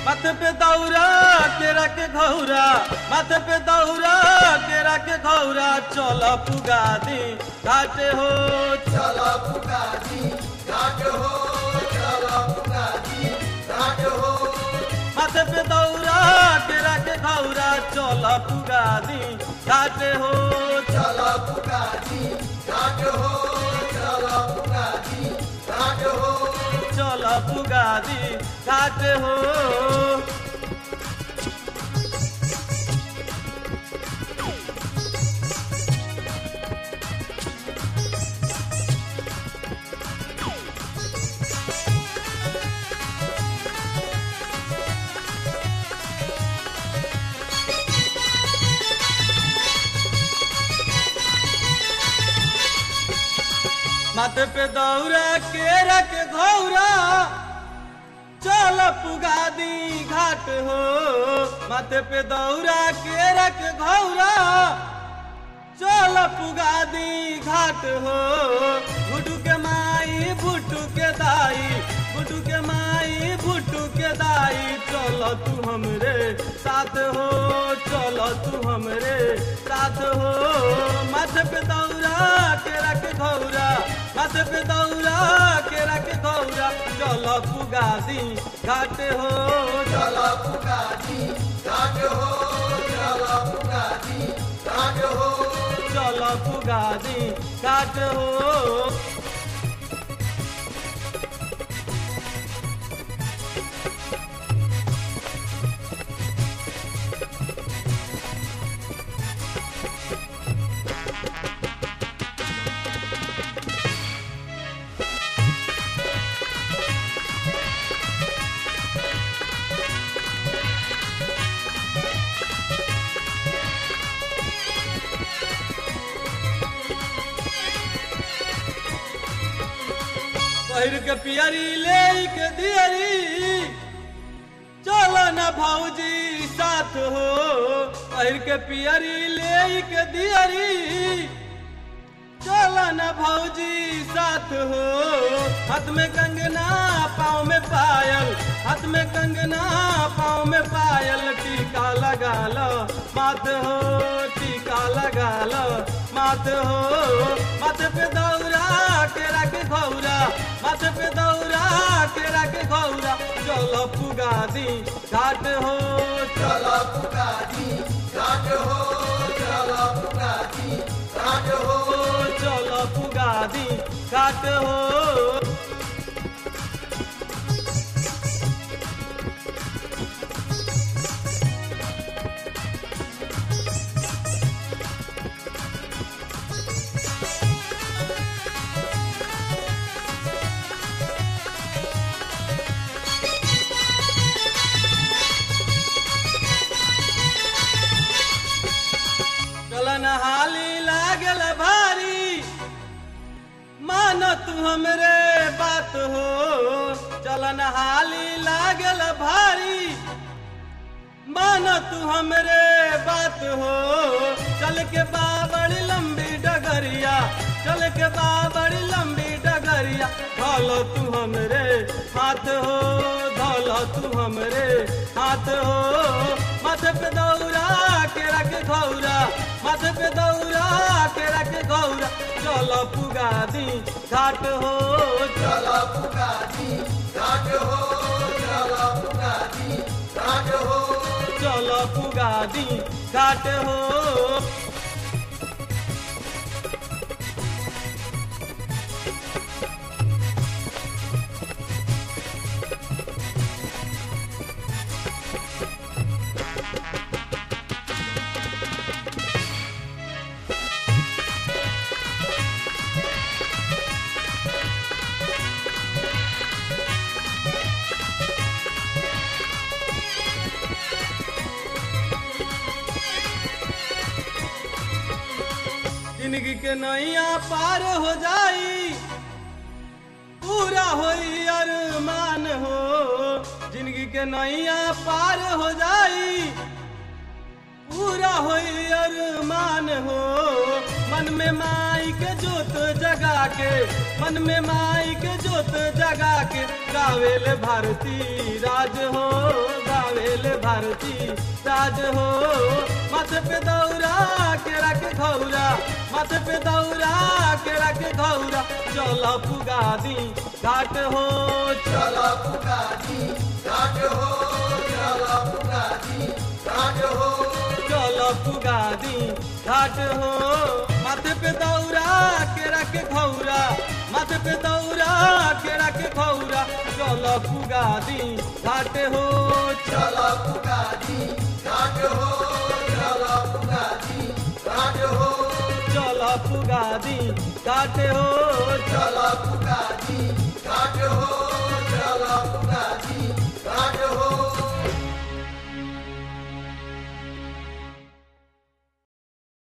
माथे पे दौरा केरा के घौरा माथे पे दौरा केरा के घौरा चल पुगा दी घाटे हो चला पुकाजी घाट हो चला पुकाजी घाट हो माथे पे दौरा केरा के घौरा चल पुगा दी घाटे हो चला पुकाजी घाट हो चला पुकाजी घाट हो चल पुगा दी घाटे हो माथे पे दौरा केरा के घौरा चल पुगा दी घाट हो माथे पे दौरा केरा के घौरा चल पुगा दी घाट हो भुटू के माई भुटू के दाई भुटू के माई भुटू के दाई चल तू हमरे साथ हो चल तू हमरे साथ हो माथे पे दौरा केरा के घौरा माथे पे दौरा केरा के घौरा चल पुगा दी घाट हो चला पुकाजी घाट हो चला पुकाजी घाट हो चल पुगा दी घाट हो पहिर के पियरी ले के दियरी चल न भौजी साथ हो पहिर के पियरी ले के दियरी चल न भौजी साथ हो हाथ में कंगना पाँव में पायल हाथ में कंगना पाँव में पायल टीका लगा लो माथ हो टीका लगा लो माथ हो माथे पे दौरा केरा के घौरा माथे पे दौरा केरा के घौरा चल पुगा दी घाट हो चला पुकाजी घाट हो चला पुकाजी घाट हो चल पुगा दी घाट हो चलन हाली लागल भारी मान तू हमरे बात हो चलन हाली लागल भारी मान तू हमरे बात हो चल के बाबड़ी लंबी डगरिया चल के बाबड़ी लंबी डगरिया धोलो तू हमरे हाथ हो धोलो तू हमरे हाथ हो माथे पे दौरा के रख घौरा माथे पे दौरा के रख घौरा चलो पुगा दी घाट हो चला पुकाजी घाट हो चला पुकाजी घाट हो चलो पुगा दी घाट हो जिंदगी के नैया पार हो जाई पूरा होई अरमान हो जिंदगी के नैया पार हो जाई पूरा होई अरमान हो मन में माई के जोत जगा के मन में माई के जोत जगा के गावेल भारती राज हो गा भारती राज हो माथे पे दौरा केरा के घौरा माथे पे दौरा केरा के घौरा चल पुगा दी घाट हो चला पुकारी घाट हो चला पुकारी घाट हो चल पुगा दी घाट हो माथे पे दौरा केरा के घौरा माथे पे दौरा केरा के घौरा चल पुगा दी घाट हो चला पुकारी घाट हो चला पुकारी घाट हो चल पुगा दी घाट हो चला पुकारी घाट हो चला पुकारी